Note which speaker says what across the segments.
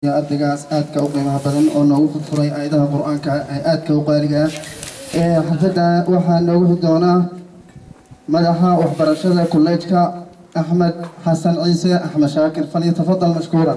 Speaker 1: ardaygaas aadka u qiimaha badan oo noogu furfuray aayadaha qur-aanka ee aadka u qaaliga ah ee xafladda waxaa noogu xig doonaa madaxa waxbarashada kolleejka axmed xasan ciise axmed shaakir falyatafadal mashkuuran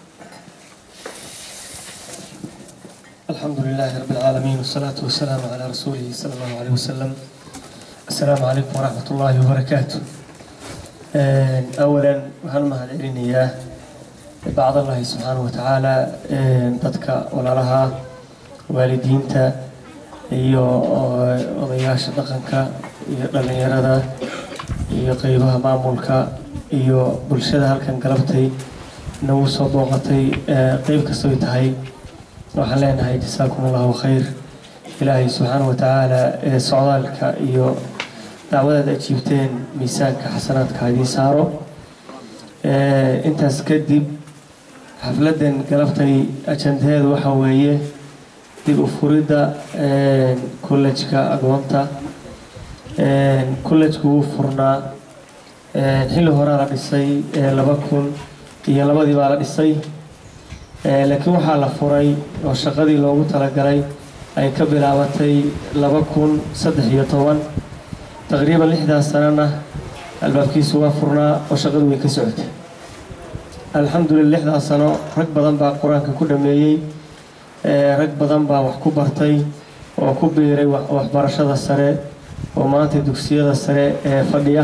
Speaker 2: الحمد لله رب العالمين والصلاة والسلام على رسوله صلى الله عليه وسلم السلام عليكم ورحمة الله وبركاته آه، أولا وهل ما هالعلنية بعض الله سبحانه وتعالى آه، ضدك ولا لها والدينتا iyo odayaasha dhaqanka iyo dhallinyarada iyo qeybaha maamulka iyo bulshada halkan galabtay nagu soo booqatay ee qeyb kastoy tahay waxaan leenahay jasaakum allahu khayr ilaahay subxaana wa tacaala ee socdaalka iyo dacwadaad ajiibteen miisaanka xasanaadka haydii saaro intaas kadib xafladdan galabtay ajandaheedu waxaa weeye dib u furidda kollejka agoonta kollejku wuu furnaa xilli horaa la dhisay laba kun iyo labadii baa la dhisay laakiin waxaa la furay oo shaqadii loogu talagalay ay ka bilaabatay laba kun saddex iyo toban taqriiban lixdaas sanana albaabkiisu waa furnaa oo shaqadu way ka socotay alxamdulillah lixdaas sano rag badan baa qur-aanka ku dhameeyey rag badan baa wax ku bartay oo ku biiray waxbarashada sare oo maanta dugsiyada sare ee fadhiya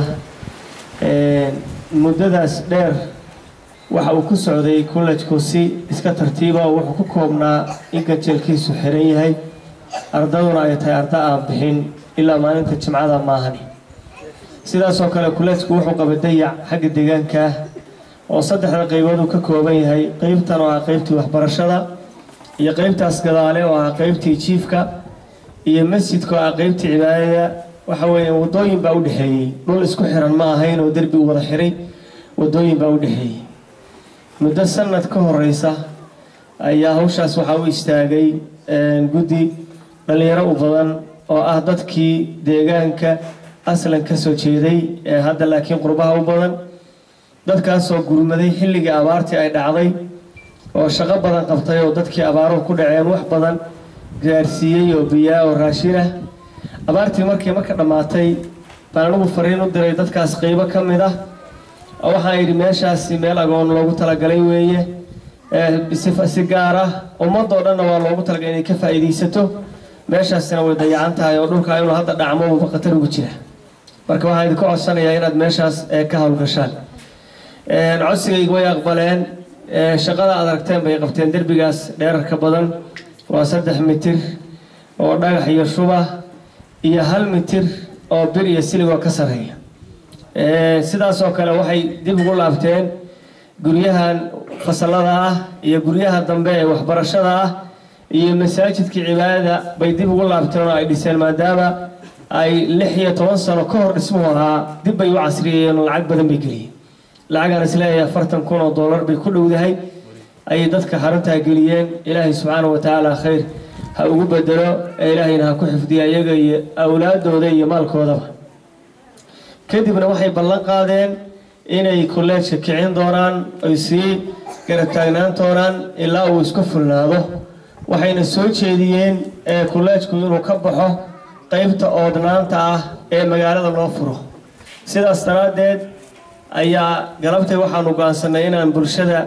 Speaker 2: muddadaas dheer waxa uu ku socday kollejku si iska tartiiba oo wuxuu ku koobnaa in ganjeelkiisu xiran yahay ardaduna ay tahay arda aan bixin ilaa maalinta jimcada maahani sidaasoo kale kollejku wuxuu qaba dayac xagga deegaanka oo saddexda qaybood uu ka kooban yahay qeybtan oo ah qeybtii waxbarashada iyo qeybtaas gadaale oo ah qeybtii jiifka iyo masjidka oo ah qeybtii cibaadada waxa weeye wadooyin baa u dhexeeyey dhul isku xiran ma ahayn oo derbi u wada xiray wadooyin baa u dhexeeyey muddo sanad ka horeysa ayaa hawshaas waxaa u istaagay guddi dhalinyaro u badan oo ah dadkii deegaanka aslan ka soo jeeday ee hadda laakiin qurbaha u badan dadkaasoo gurmaday xilligii abaartii ay dhacday oo shaqo badan qabtay oo dadkii abaaruhu ku dhaceen wax badan gaarsiiyey oo biyaa oo raashin ah abaartii markii marka dhammaatay baan anigu fariin u diray dadkaas qeybo ka mid ah waxaan yidhi meeshaasi meel agoon loogu talagalay weeye si gaar ah ummadoo dhanna waa loogu talagalay inay ka faa'iidaysato meeshaasina way dayacan tahay oo dhulka inuu hadda dhacmo uba khatar ugu jira marka waxaan idinka codsanayaa inaad meeshaas ka howlgashaan codsigayga way aqbaleen shaqada aad aragteen bay qabteen derbigaas dheerarka badan waa saddex mitir oo dhagax iyo shuba iyo hal mitir oo bir iyo siligoo ka sarreeya sidaasoo kale waxay dib ugu laabteen guryahan fasalada ah iyo guryaha dambe ee waxbarashada ah iyo masaajidkii cibaadada bay dib ugu laabteen oo ay dhiseen maadaama ay lix iyo toban sano ka hor dhismuhu ahaa dib bay u casriyeeyeen oo lacag badan bay geliyeen lacagaan isleeyahay afartan kun oo dollar bay ku dhowdahay ayay dadka xaruntaa geliyeen ilaahay subxaana wa tacaala khayr ha ugu bedelo ee ilaahayna ha ku xifdiya iyaga iyo awlaadooda iyo maalkoodaba kadibna waxay ballan qaadeen inay kolleejka kicin doonaan ay sii garab taagnaan doonaan ilaa uu isku fulnaado waxayna soo jeediyeen kolleejku inuu ka baxo qeybta oodnaanta ah ee magaalada loo furo sidaas daraaddeed ayaa galabtay waxaanu go-aansanay inaan bulshada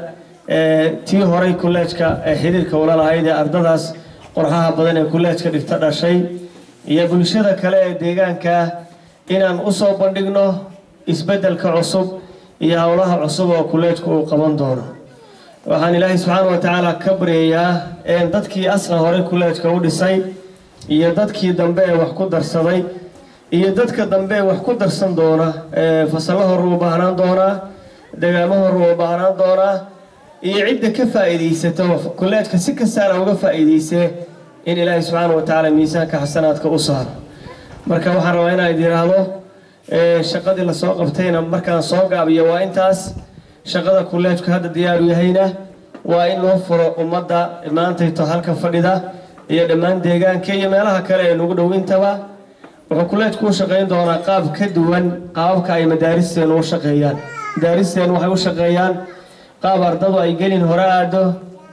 Speaker 2: tii horay kolleejka ee xiriirka ula lahayd ee ardadaas qorxaha badan ee kolleejka dhigta dhashay iyo bulshada kale ee deegaanka inaan usoo bandhigno isbeddelka cusub iyo howlaha cusub oo kolleejku uu qaban doono waxaan ilaahay subxaana wa tacaala ka baryayaa dadkii aslan horey kolleejka u dhisay iyo dadkii dambe ee wax ku darsaday iyo dadka dambe ee wax ku darsan doona fasallo hor uu baahnaan doonaa degaamo hor uu baahnaan doonaa iyo cidda ka faa'iidaysato kolleejka si kastaana uga faa'iidaysee in ilaahay subxaana wa tacaala miisaanka xasanaadka u saaro marka waxaan rabaa inaan idin idhaahdo shaqadii lasoo qabtayna markaan soo gaabiyo waa intaas shaqada kolleejku hadda diyaaru yahayna waa in loo furo ummadda maantayto halka fadhida iyo dhammaan deegaanka iyo meelaha kale ee nagu dhow intaba wuxuu kolleejku u shaqayn doonaa qaab ka duwan qaababka ay madaaristeenu u shaqeeyaan madaaristeenu waxay u shaqeeyaan qaab ardadu ay gelin hore aado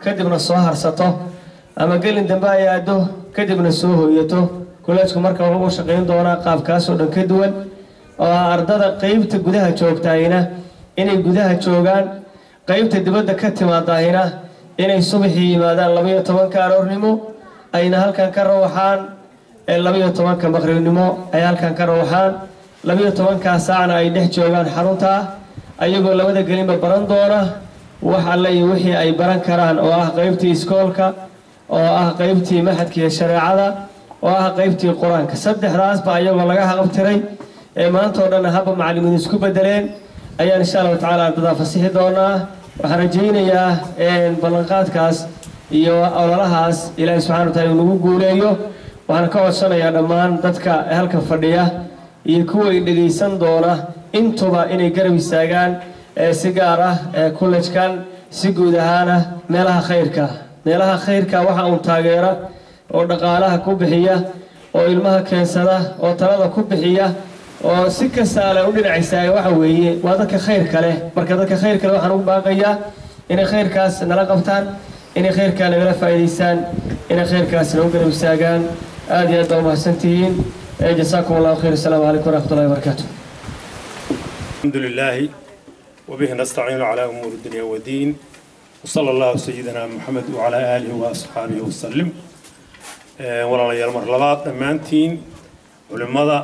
Speaker 2: kadibna soo harsato ama gelin dambe ay aado kadibna soo hooyato kolleejku marka wuxuu u shaqayn doonaa qaabkaasoo dhan ka duwan oo ah ardada qeybta gudaha joogtaayna inay gudaha joogaan qeybta dibadda ka timaadahina inay subaxii yimaadaan labaiyo tobanka aroornimo ayna halkan ka rawaxaan labaiyo tobanka maqribnimo ay halkan ka rawaxaan labaiyo tobankaa saacna ay dhex joogaan xarunta ayagoo labada gelinba baran doona wax alle iyo wixii ay baran karaan oo ah qeybtii iskoolka oo ah qeybtii maxadkiiyo shareecada oo ah qeybtii qur-aanka saddexdaasba ayagoo laga haqabtiray ee maanta oo dhan habba macallimiin isku bedeleen ayaan insha allahu tacaala ardadaa fasixi doonaa waxaan rajaynayaa ballanqaadkaas iyo ololahaas ilaahay subxana wa taala uu nagu guuleeyo waxaan ka codsanayaa dhammaan dadka halka fadhiya iyo kuwa ay dhegaysan doona intuba inay garab istaagaan si gaar ah kullejkan si guud ahaana meelaha khayrka meelaha khayrka waxa uun taageera oo dhaqaalaha ku bixiya oo ilmaha keensada oo talada ku bixiya oo si kastaale u dhinacaysaa waxa weeye waa dadka khayrka leh marka dadka khayrka leh waxaan ugu baaqayaa inay khayrkaas nala qabtaan inay khayrkaa nagala faa'iidaystaan inay khayrkaas nagu garab istaagaan aad iyo aad baa umahadsantihiin jasaakum allahu khayr asalaamu calaykum waraxmat ullahi wabarakaatu
Speaker 3: الحمد لله وبه نستعين على أمور الدنيا والدين وصلى الله سيدنا محمد وعلى آله وأصحابه وسلم ولا ليال مرلبات أمانتين علمada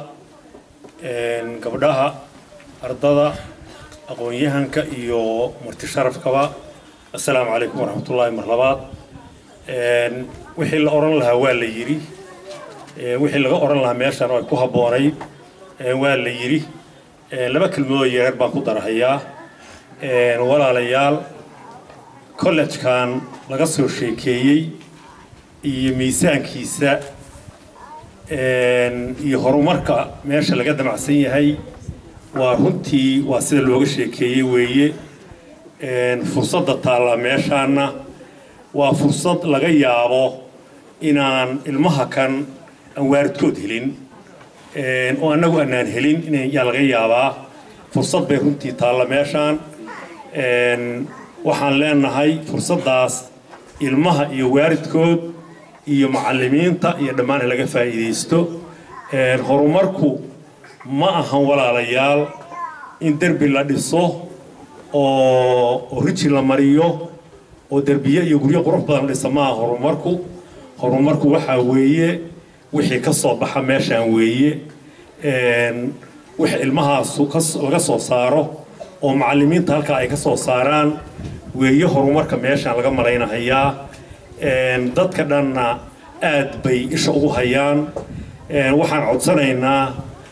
Speaker 3: gabdhaha ardada aqoon-yahanka iyo marti sharafkaba assalaamu calaykum waraxmatullaahi marlabaad wixii la odhan lahaa waa la yidhi wixii laga odhan lahaa meeshan ay ku habboonayd waa la yidhi laba kelmadoo yareer baan ku darahayaa walaalayaal kollejkan laga soo sheekeeyey iyo miisaankiisa iyo horumarka meesha laga damacsan yahay waa runtii waa sida looga sheekeeyey weeye fursadda taalla meeshaana waa fursad laga yaabo inaan ilmaha kan aan waaridkood helin oo annagu annaan helin inyaa laga yaabaa fursad bay runtii taalla meeshaan waxaan leenahay fursaddaas ilmaha iyo waaridkood iyo macallimiinta iyo dhammaan laga faa'iidaysto horumarku ma ahan walaalayaal in derbi la dhiso oo riji la mariyo oo derbiye iyo guryo qurux badan la dhisa ma aha horumarku horumarku waxaa weeye wixii ka soo baxa meeshaan weeye wix ilmahaasu laga soo saaro oo macallimiinta halkaa ay ka soo saaraan weeye horumarka meeshaan laga malaynahayaa dadka dhanna aad bay isha ugu hayaan waxaan codsanaynaa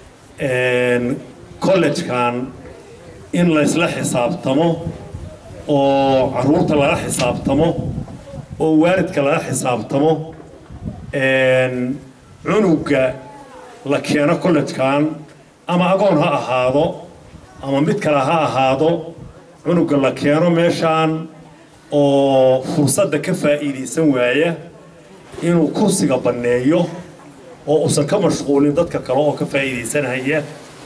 Speaker 3: collegekan in laysla xisaabtamo oo caruurta lala xisaabtamo oo waalidka lala xisaabtamo cunuga la keeno collegekan ama agoon ha ahaado ama mid kale ha ahaado cunuga la keeno meeshaan oo fursadda ka faa'iidaysan waaya inuu kursiga banneeyo oo uusan ka mashquulin dadka kale oo ka faa'iidaysanaya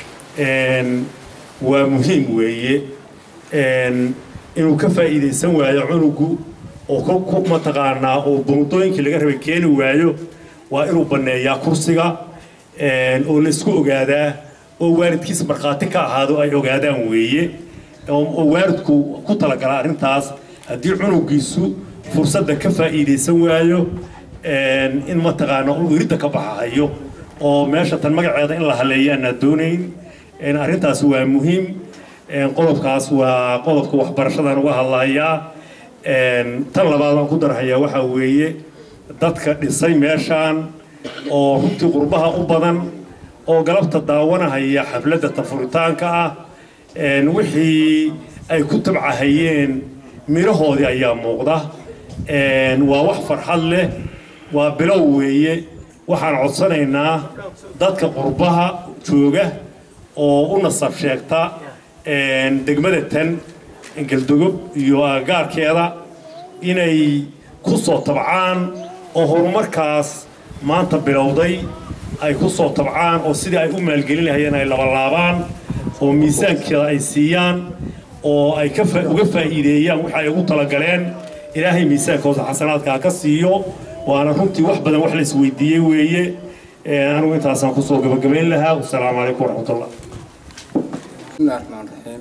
Speaker 3: waa muhiim weeye inuu ka faa'iidaysan waayo cunugu oo mataqaanaa oo bundooyinkii laga rabay keeni waayo waa inuu banneeyaa kursiga oo la isku ogaadaa oo waalidkiisa markhaati ka ahaado ay ogaadaan weeye oo waalidku ku talagala arrintaas haddii cunugiisu fursadda ka faa'iidaysan waayo in mataqaana uu iridda ka baxahayo oo meesha tan magaceeda in la haleeyo aanaa doonayn arrintaas waa muhiim qodobkaas waa qodobka waxbarashadan uga hadlayaa tan labaad aan ku darhayaa waxaa weeye dadka dhisay meeshaan oo runtii qurbaha u badan oo galabta daawanahaya xafladda tafuritaanka ah wixii ay ku tabcahayeen mirahoodii ayaa muuqda waa wax farxad leh waa bilow weeye waxaan codsanaynaa dadka qurbaha jooga oo u nasab sheegta degmada tan galdogob iyo agagaarkeeda inay ku soo tabcaan oo horumarkaas maanta bilowday ay ku soo tabcaan oo sidii ay u maalgelin lahayeen ay labalaabaan oo miisaankeeda ay siiyaan oo ay uga faa'iideeyaan waxa ay ugu talagaleen ilaahay miisaankooda xasanaadkaa ka siiyo waana runtii wax badan wax la isweydiiyey weeye anigu intaasaan kusoo gabagabayn lahaa wasalaamu calaykum waraxmatullah
Speaker 4: بسم الله الرحمن الرحيم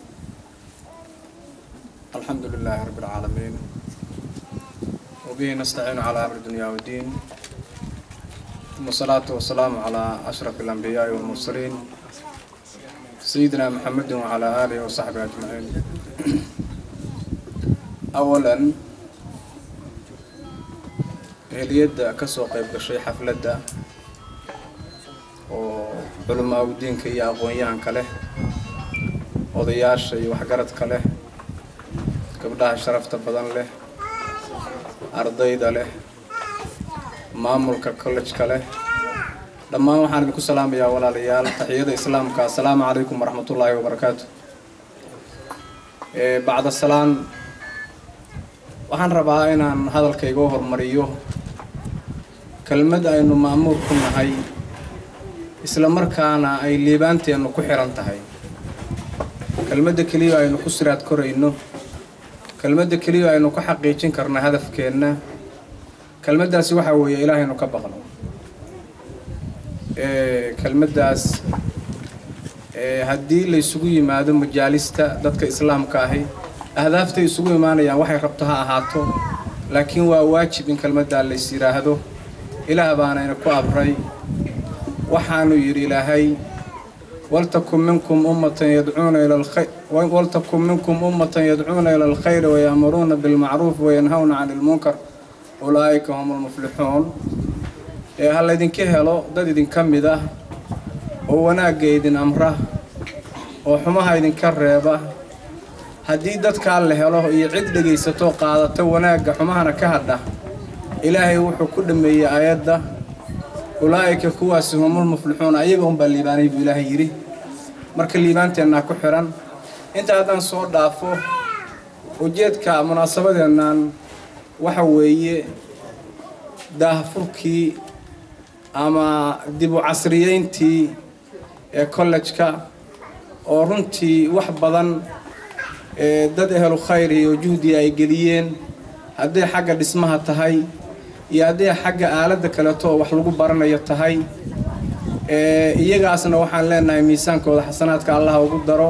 Speaker 4: الحمد لله رب العالمين وبه نستعين على أمر الدنيا والدين ثم الصلاة والسلام على أشرف الأنبياء والمرسلين سيدنا محمد وعلى آله وصحبه أجمعين أولا هليد كسو قيب قشي حفلة وعلماء الدين كي أقويان كله odayaasha iyo waxgaradka leh gabdhaha sharafta badan leh ardayda leh maamulka collejka leh dhammaan waxaan idinku salaamayaa walaalayaal taxiyada islaamka assalaamu calaykum waraxmatullaahi wabarakaatu bacda salaan waxaan rabaa inaan hadalkayga u hormariyo kelmad aynu ma'muur ku nahay isla markaana ay liibaanteennu ku xihan tahay kelmadda keliya aynu ku siraad korayno kelmadda keliya aynu ku xaqiijin karna hadafkeenna kelmaddaasi waxaa weeye ilaahaynu ka baqno kelmaddaas haddii la isugu yimaado majaalista dadka islaamka ahi ahdaafta isugu imaanayaan waxay rabto ha ahaato laakiin waa waajib in kelmaddaa lays yidhaahdo ilaah baanayna ku abray waxaanu yidhi ilaahay ولتكن منكم أمة يدعون إلى الخير ولتكن منكم أمة يدعون إلى الخير ويأمرون بالمعروف وينهون عن المنكر أولئك هم المفلحون هل إذن كهلو دad idin ka mid ah oo wanaagga idin amra oo xumaha idinka reeba haddii dadkaa la helo iyo cid dhegaysato qaadata wanaagga xumahana ka hadha ilaahay wuxuu ku dhameeyey aayadda ulaa'ika kuwaasi humul muflixuun ayaga unbaa liibaanay buu ilaahay yidhi marka liibaanteennaa ku xihan inta haddaan soo dhaafo ujeedka munaasabadeennan waxa weeye daahfurkii ama dib u casriyeyntii ee kollejka oo runtii wax badan dad ehlu khayr iyo juhdiga ay geliyeen hadday xagga dhismaha tahay iyo hadday xagga aaladda kaleeto oo wax lagu baranayo tahay iyagaasna waxaan leenahay miisaankooda xasanaadka allaha ugu daro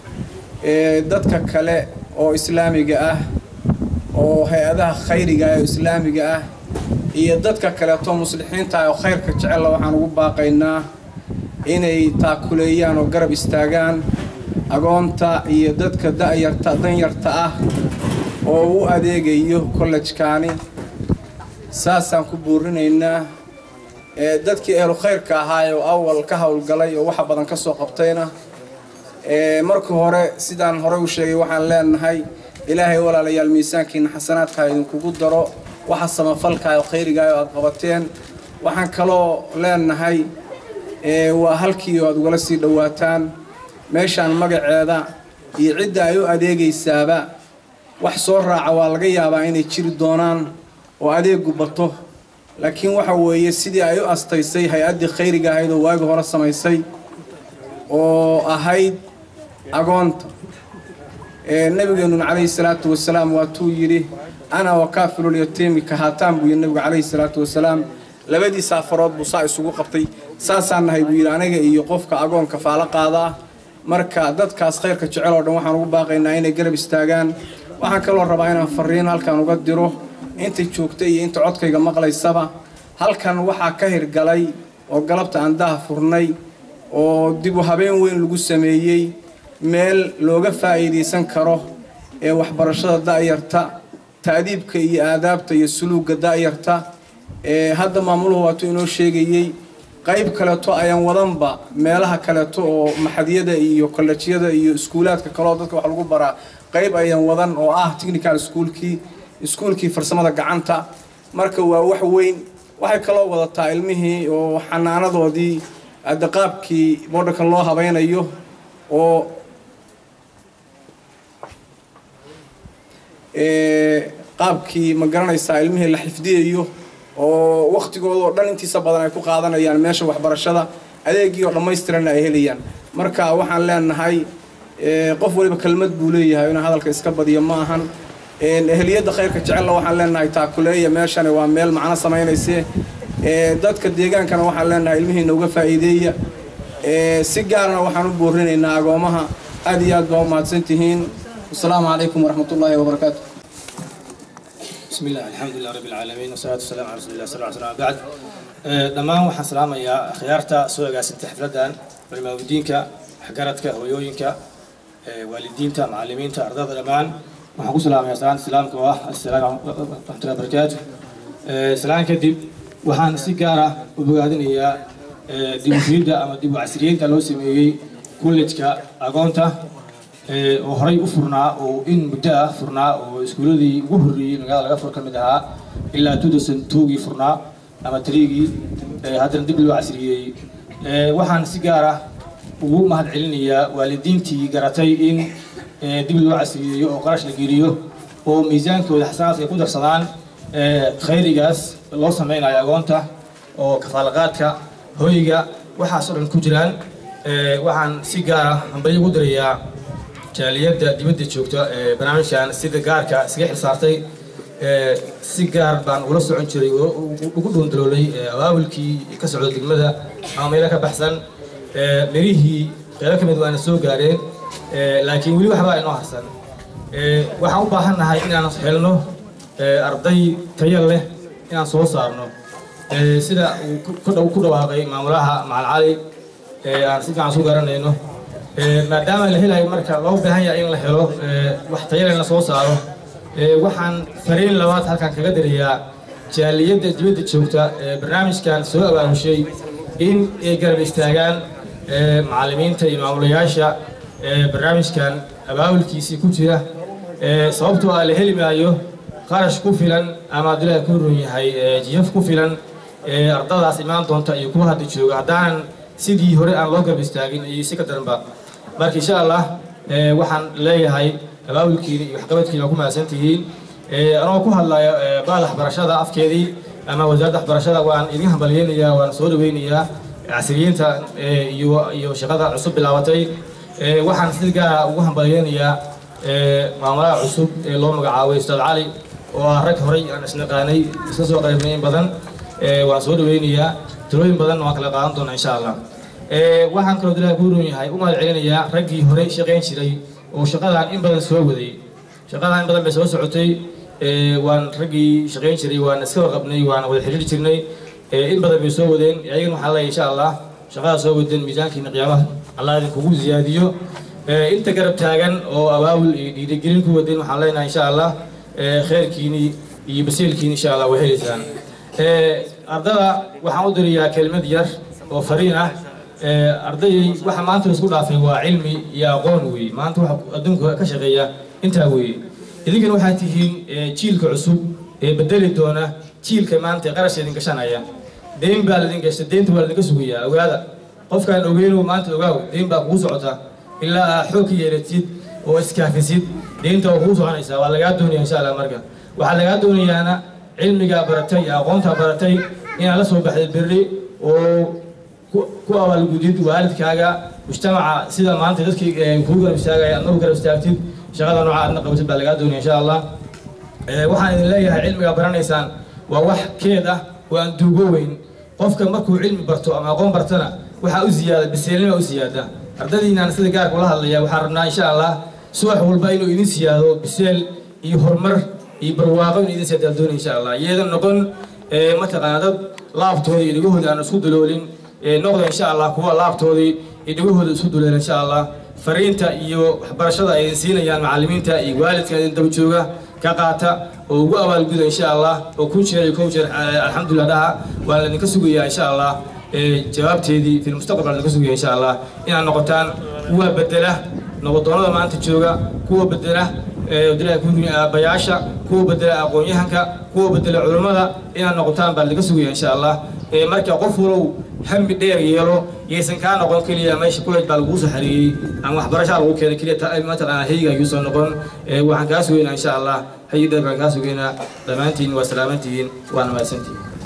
Speaker 4: dadka kale oo islaamiga ah oo hay-adaha khayriga ah oo islaamiga ah iyo dadka kaleeto muslixiinta ah oo khayrka jecella waxaan ugu baaqaynaa inay taakuleeyaan oo garab istaagaan agoonta iyo dadka da'yarta danyarta ah oo u adeegayo kollejkaani saasaan ku buurinaynaa dadkii ehlu khayrka ahaay oo awal ka howlgalay oo waxa badan ka soo qabtayna marka hore sidaan horey u sheegay waxaan leenahay ilaahay walaalayaal miisaankiina xasanaadka idinkugu daro waxa samafalkaah oo khayrigaah oo aad qabateen waxaan kaloo leenahay waa halkii oo aad ugala sii dhowaataan meeshaan magaceeda iyo cidda ay u adeegaysaaba wax soo raaca waa laga yaabaa inay jiri doonaan oo adeegu bato laakiin waxa weeye sidii ay u astaysay hay-addii khayriga ahayd oo waagi hore samaysay oo ahayd agoonta nabigeenun calayhi salaatu wasalaam waatuu yidhi ana wakaafilulyatiimi kahaataan buu yidhi nabigu calayhi salaatu wasalaam labadii saafarood buu saa isugu qabtay saasaan nahay buu yidhi aniga iyo qofka agoonka faalo qaada ah marka dadkaas khayrka jecel oo dhan waxaan ugu baaqaynaa inay garab istaagaan waxaan kaloo rabaa inaan fariin halkan uga diro inta joogta iyo inta codkayga maqlaysaba halkan waxaa ka hirgalay oo galabta aan daha furnay oo dib u habeen weyn lagu sameeyey meel looga faa'iidaysan karo ee waxbarashada da'yarta ta'diibka iyo aadaabta iyo suluugga da'yarta ee hadda maamuluhu waatuu inoo sheegayey qayb kaleeto ayaan wadanba meelaha kaleeto oo maxadyada iyo kollejyada iyo iskuulaadka kaleoo dadka wax lagu baraa qayb ayaan wadan oo ah technical schoolkii iskuulkii farsamada gacanta marka waa wax weyn waxay kaloo wadataa ilmihii oo xanaanadoodii hadda qaabkii boodhanka loo habaynayo oo qaabkii ma garanaysaa ilmihii la xifdiyayo oo waktigooda oo dhan intiisa badan ay ku qaadanayaan meesha waxbarashada adeegii oo dhammaystiranna ay helayaan marka waxaan leenahay qof waliba kelmad buu leeyahay inuu hadalka iska badiyo ma ahan ehliyadda khayrka jecella waxaan leenahay taakuleeya meeshani waa meel macno samaynayse dadka deegaankana waxaan leenahay ilmihiina uga faa'iideeya si gaarna waxaan u boorinaynaa agoomaha aad iyo aad baa u mahadsan tihiin wasalaamu calaykum waraxmat ullaahi wabarakaatu
Speaker 5: بسم الله الحمد لله رب العالمين والصلاة والسلام على رسول الله صلى الله عليه وسلم بعد dhammaan waxaan salaamayaa khiyaarta soo agaasintay xafladan barnaamijdiinka waxgaradka hooyooyinka waalidiinta macallimiinta ardada dhammaan waxaan ku salaamayaa salaanta islaamka oo ah assalaamu raxmatullahi barakaatu salaan kadib waxaan si gaar ah u bogaadinayaa dib u firidda ama dib u casriyeynta loo sameeyey kollejka agoonta oo horay u furnaa oo in muddo ah furnaa oo iskuuladii ugu horreeyey magaalada laga fur ka mid ahaa ilaa two thousand twogii furnaa ama triigii haddana dib loo casriyeeyey waxaan si gaar ah ugu mahad celinayaa waalidiintii garatay in dib loo casriyeeyo oo qarash la geliyo oo miisaankooda xasanaadka ay ku darsadaan khayrigaas loo sameynayo agoonta oo kafaalaqaadka hoyga waxaas oo dhan ku jiraan waxaan si gaar ah hambalyo ugu dirayaa jaaliyadda dibadda joogta ee barnaamijkan sida gaarka iskaga xilsaartay si gaar baan ula socon jiray oo ugu dhuundaloolay abaabulkii ka socda degmada ama meelo ka baxsan mirihii qeybo ka mid waana soo gaareen laakiin weli waxbaa inoo harsan waxaan u baahan nahay inaan helno arday tayo leh inaan soo saarno sida uu ku dhawaaqay maamulaha macalcali aan si fiican soo garanayno maadaama la helayo marka loo baahan yahay in la helo wax tayo leh la soo saaro waxaan fariin labaad halkan kaga dirayaa jaaliyadda dibadda joogta ee barnaamijkan soo abaabushay in ay garab istaagaan macallimiinta iyo maamulayaasha barnaamijkan abaabulkiisii ku jira sababtoo ah la heli maayo qarash ku filan ama abdullaahi ku run yahay jiyaf ku filan ardadaas imaan doonta iyo kuwa hadda jooga haddaanan sidii hore aan loo garab istaagin iyo si ka daranba marka insha allah waxaan leeyahay abaabulkiina iyo waxqabadkiina waa ku mahadsan tihiin anoo ku hadlaya baada waxbarashada afkeedii ama wasaaradda waxbarashada waan idin hambalyeynayaa waan soo dhaweynayaa casriyiinta iyo iyo shaqada cusub bilaabatay waxaan si gaara ugu hambalyeynayaa maamulaha cusub ee loo magacaabay ustaad cali oo ah rag horay aan isnaqaanay iska soo qaybnay in badan waan soo dhaweynayaa talooyin badan waan kala qaadan doonaa insha allah waxaan kaloo dilaa ku run yahay u mahad celinayaa raggii horey shaqayn jiray oo shaqadan in badan soo waday shaqadan in badan bay soo socotay waan raggii shaqayn jiray waan iska warqabnay waan wada xiriiri jirnay in badan bay soo wadeen ayagana waxaa leeyahay insha allah shaqada soo wadeen miisaankiina qiyaamaha allah idinkugu ziyaadiyo inta garab taagan oo abaabul iyo dhiirigelin ku wadeen waxaan leenahay insha allah khayrkiini iyo basiilkiini insha allah way helaysaan ardada waxaan u dirayaa kelmad yar oo fariin ah ardayay waxa maanta isku dhaafay waa cilmi iyo aqoon weeye maanta waxa adduunka ka shaqeeya intaa weeye idinkana waxaa tihiin jiilka cusub ee bedeli doona jiilka maanta qarash idin gashanaya deyn baa laidin gasha deynta waa laidinka sugayaa ogaada qofkaan ogeynow maanta ogaaw deyn baa kugu socota ilaa aa xoog ka yeelatid oo iskaafisid deynta waa kugu soconaysaa waa lagaa doonaya insha allah marka waxaa lagaa doonayaana cilmigaa baratay iyo aqoontaa baratay inaad la soo baxday berri oo ku abaalgudid waalidkaaga mujtamaca sida maanta dadkii kuu garab istaagaya adna u garab istaagtid shaqada nooca aadna qabatid baa lagaa doonaya insha allah waxaan idin leeyahay cilmigaa baranaysaan waa wax keed ah oo aan duugo weyn qofka markuu cilmi barto ama aqoon bartana waxaa u ziyaada biseelnima u siyaada ardadiinaan sida gaarka ula hadlaya waxaan rabnaa insha allah subax walba inuu idin siyaado biseel iyo horumar iyo barwaaqo inuu idin siyaadaan doonaya insha allah iyadan noqon mataqaana dad laabtooda iyo dhegahooda aan isku daloolin noqda insha allah kuwa laabtoodii iyo dhegahooda isku duleen insha allah fariinta iyo waxbarashada ay siinayaan macallimiinta iyo waalidka idin daba jooga ka qaata oo ugu abaalguda insha allah oo kun jeer iyo kow jeer alxamdulilah dhaha waa laydinka sugayaa insha allah jawaabteedii fi lmustaqbal laydinka sugaya insha allah inaad noqotaan kuwa bedela noqodoonada maanta jooga kuwa bedela dilaa kuduni aabayaasha kuwa bedela aqoon-yahanka kuwa bedela culummada inaad noqotaan baa laydinka sugaya insha allah marka qof walow hami dheer yeelo yaysan kaa noqon keliya meesha kuleed baa laguu soo xareeyey ama waxbarashaa lagu keenay keliya mataqaana hayga ayuusan noqon waxaan kaa sugeynaa insha allah hayi dheer baan kaa sugeynaa dhammaantiin waa salaamantihiin waana mahadsantihiin